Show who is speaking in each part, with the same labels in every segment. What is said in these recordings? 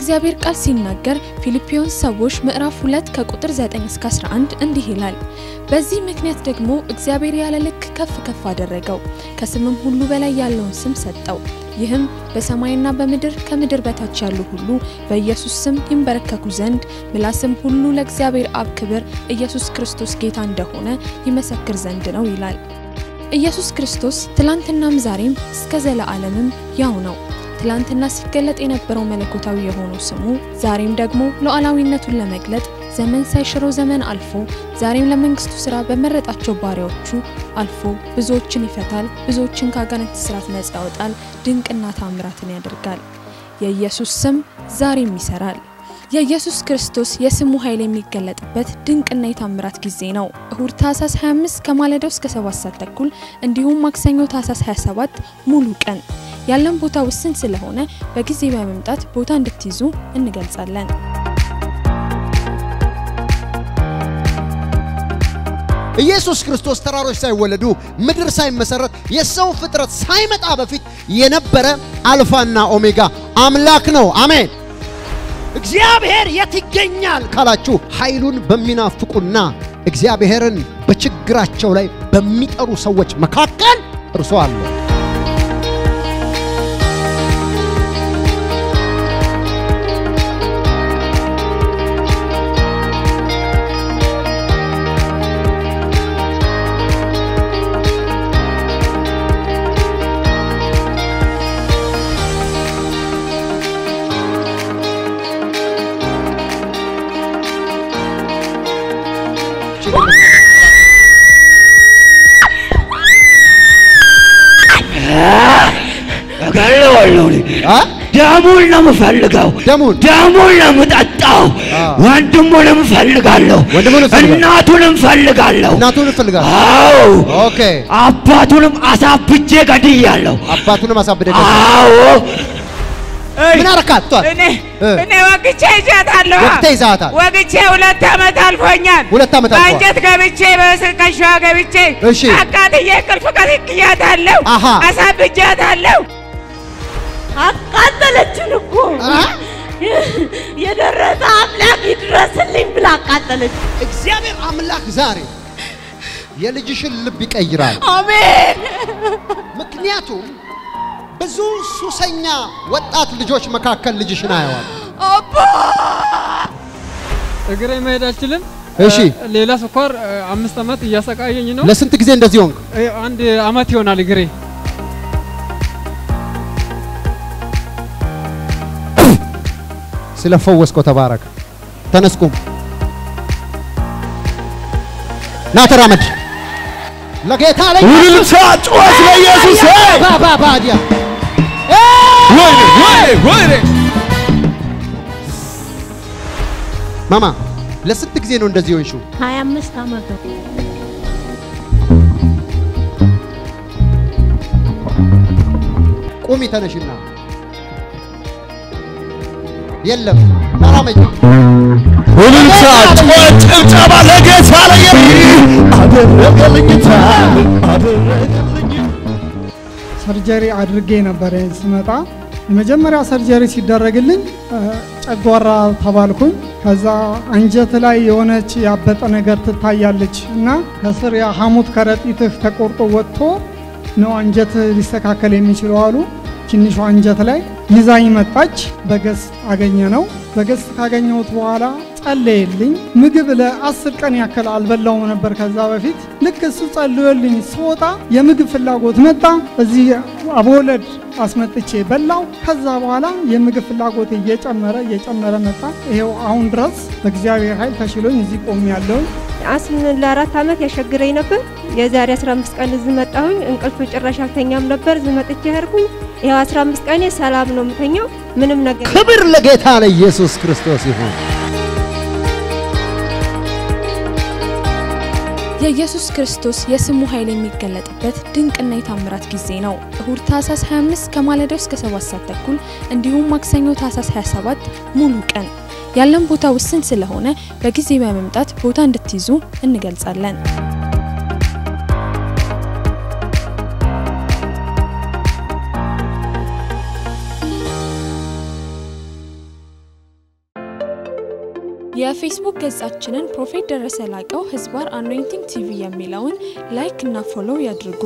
Speaker 1: የእግዚአብሔር ቃል ሲናገር ፊልጵዮን ሰዎች ምዕራፍ 2 ከቁጥር 9 እስከ 11 እንዲህ ይላል፣ በዚህ ምክንያት ደግሞ እግዚአብሔር ያለ ልክ ከፍ ከፍ አደረገው፣ ከስምም ሁሉ በላይ ያለውን ስም ሰጠው። ይህም በሰማይና በምድር ከምድር በታች ያሉ ሁሉ በኢየሱስ ስም ይንበረከኩ ዘንድ ምላስም ሁሉ ለእግዚአብሔር አብ ክብር ኢየሱስ ክርስቶስ ጌታ እንደሆነ ይመሰክር ዘንድ ነው ይላል። ኢየሱስ ክርስቶስ ትላንትናም ዛሬም እስከ ዘለዓለምም ያው ነው። ትላንትና ሲገለጥ የነበረው መለኮታዊ የሆነው ስሙ ዛሬም ደግሞ ሉዓላዊነቱን ለመግለጥ ዘመን ሳይሽረው ዘመን አልፎ ዛሬም ለመንግስቱ ስራ በመረጣቸው ባሪያዎቹ አልፎ ብዙዎችን ይፈታል፣ ብዙዎችን ከአጋንንት ስራት ነጻ ያወጣል፣ ድንቅና ታምራትን ያደርጋል። የኢየሱስ ስም ዛሬም ይሰራል። የኢየሱስ ክርስቶስ የስሙ ኃይል የሚገለጥበት ድንቅና የታምራት ጊዜ ነው። እሁድ ታህሳስ 25 ከማለዳው እስከ 7 ሰዓት ተኩል እንዲሁም ማክሰኞ ታህሳስ 27 ሙሉ ቀን ያለን ቦታ ውስን ስለሆነ በጊዜ በመምጣት ቦታ እንድትይዙ እንገልጻለን።
Speaker 2: ኢየሱስ ክርስቶስ ተራሮች ሳይወለዱ ምድር ሳይመሰረት የሰው ፍጥረት ሳይመጣ በፊት የነበረ አልፋና ኦሜጋ አምላክ ነው። አሜን። እግዚአብሔር የት ይገኛል ካላችሁ ኃይሉን በሚናፍቁና እግዚአብሔርን በችግራቸው ላይ በሚጠሩ ሰዎች መካከል እርሱ አለ።
Speaker 3: እገለዋለሁ እኔ።
Speaker 2: አ?
Speaker 3: ደሙን ነው የምፈልገው።
Speaker 2: ደሙን?
Speaker 3: ደሙን ነው የምጠጣው።
Speaker 2: አ።
Speaker 3: ወንድሙንም እፈልጋለሁ።
Speaker 2: ወንድሙን እፈልጋለሁ።
Speaker 3: እናቱንም እፈልጋለሁ።
Speaker 2: እናቱን እፈልጋለሁ።
Speaker 3: አዎ
Speaker 2: ኦኬ።
Speaker 3: አባቱንም አሳብጄ ገድያለሁ።
Speaker 2: አባቱንም አሳብደ
Speaker 3: አዎ
Speaker 2: ምን አረካት? ቷል
Speaker 4: እኔ
Speaker 2: እ።
Speaker 4: እኔ ወግቼ ይዣታለሁ።
Speaker 2: ወግተህ ይዘሃታል?
Speaker 4: ወግቼ ሁለት ዓመት አልፎኛል።
Speaker 2: ሁለት ዓመት አልፏል።
Speaker 4: በእንጨት ገብቼ በስቀሻ ገብቼ
Speaker 2: እሺ።
Speaker 4: አቃጥዬ ቅልፍ ቀጥቅያታለሁ።
Speaker 2: አሃ።
Speaker 4: አሳብጃታለሁ።
Speaker 5: አቃጠለችን እኮ የደረሰ አምላክ ይድረስልኝ ብላ አቃጠለች።
Speaker 2: እግዚአብሔር አምላክ ዛሬ የልጅሽን ልብ ይቀይራል።
Speaker 5: አሜን።
Speaker 2: ምክንያቱም ብዙ ሱሰኛ ወጣት ልጆች መካከል ልጅሽን አየዋል።
Speaker 5: አባ
Speaker 6: እግሬ መሄድ አልችልም።
Speaker 2: እሺ።
Speaker 6: እ፣ ሌላ ስኳር እ፣ አምስት ዓመት እያሰቃየኝ ነው።
Speaker 2: ለስንት ጊዜ እንደዚህ ሆንክ?
Speaker 6: እ፣ አንድ ዓመት ይሆናል እግሬ።
Speaker 2: ስለፈወስከው ተባረክ። ተነስኩም ና ተራመድ። ለጌታ ላይ
Speaker 3: ውልልታ ጩኸት ለኢየሱስ
Speaker 2: ባባ ባዲያ
Speaker 3: ወይኔ ወይኔ ወይኔ
Speaker 2: ማማ ለስንት ጊዜ ነው እንደዚህ ሆንሽው?
Speaker 5: 25 ዓመት ነው።
Speaker 2: ቁሚ ተነሽና የለም ተራመጂ።
Speaker 3: ውልልታ ጩኸት ጭብጨባ ለጌታ ለኢየሱስ አደረገልኝ አደረገልኝ
Speaker 7: ሰርጀሪ አድርጌ ነበር ስመጣ። የመጀመሪያ ሰርጀሪ ሲደረግልኝ እ፣ ጨጓራ ተባልኩኝ። ከዛ አንጀት ላይ የሆነች ያበጠ ነገር ትታያለች እና ከስር የሐሞት ከረጢትህ ተቆርጦ ወጥቶ ነው አንጀት ሊስተካከል የሚችለው አሉ። ትንሿ አንጀት ላይ ይዛኝ መጣች። በገስት አገኘ ነው። በገስት ካገኘሁት በኋላ ጸለየልኝ። ምግብ ለአስር ቀን ያክል አልበላውም ነበር ከዛ በፊት። ልክ እሱ ጸልዮልኝ ስወጣ የምግብ ፍላጎት መጣ። እዚህ አቦወለድ አስመጥቼ በላው። ከዛ በኋላ የምግብ ፍላጎት እየጨመረ እየጨመረ መጣ። ይሄው አሁን ድረስ በእግዚአብሔር ኃይል ተሽሎኝ እዚህ ቆሜ ያለውኝ።
Speaker 8: አስም ለአራት ዓመት ያሸግረኝ ነበር። የዛሬ 15 ቀን እዚህ መጣሁኝ። እንቅልፍ ጭራሽ አልተኛም ነበር። እዚህ መጥቼ ሄድኩኝ። ይኸው 15 ቀኔ ሰላም ነው የምተኛው። ምንም ነገር
Speaker 2: ክብር ለጌታ ለኢየሱስ ክርስቶስ ይሁን።
Speaker 1: የኢየሱስ ክርስቶስ የስሙ ኃይል የሚገለጥበት ድንቅና የታምራት ጊዜ ነው። እሁድ ታህሳስ 25 ከማለዳው እስከ 7 ሰዓት ተኩል እንዲሁም ማክሰኞ ታህሳስ 27 ሙሉ ቀን ያለን ቦታ ውስን ስለሆነ በጊዜ በመምጣት ቦታ እንድትይዙ እንገልጻለን። የፌስቡክ ገጻችንን ፕሮፌት ደረሰ ላቀው ህዝባር አኖይንቲንግ ቲቪ የሚለውን ላይክ እና ፎሎው ያድርጉ።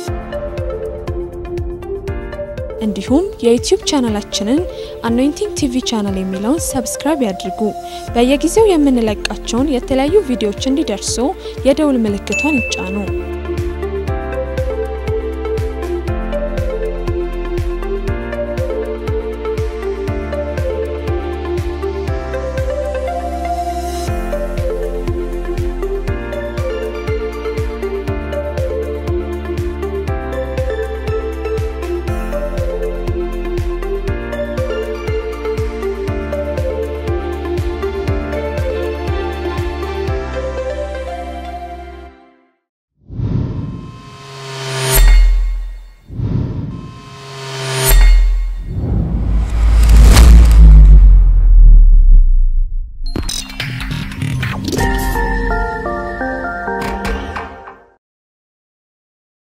Speaker 1: እንዲሁም የዩቲዩብ ቻናላችንን አኖይንቲንግ ቲቪ ቻናል የሚለውን ሰብስክራይብ ያድርጉ። በየጊዜው የምንለቃቸውን የተለያዩ ቪዲዮዎች እንዲደርሱ የደውል ምልክቷን ይጫኑ።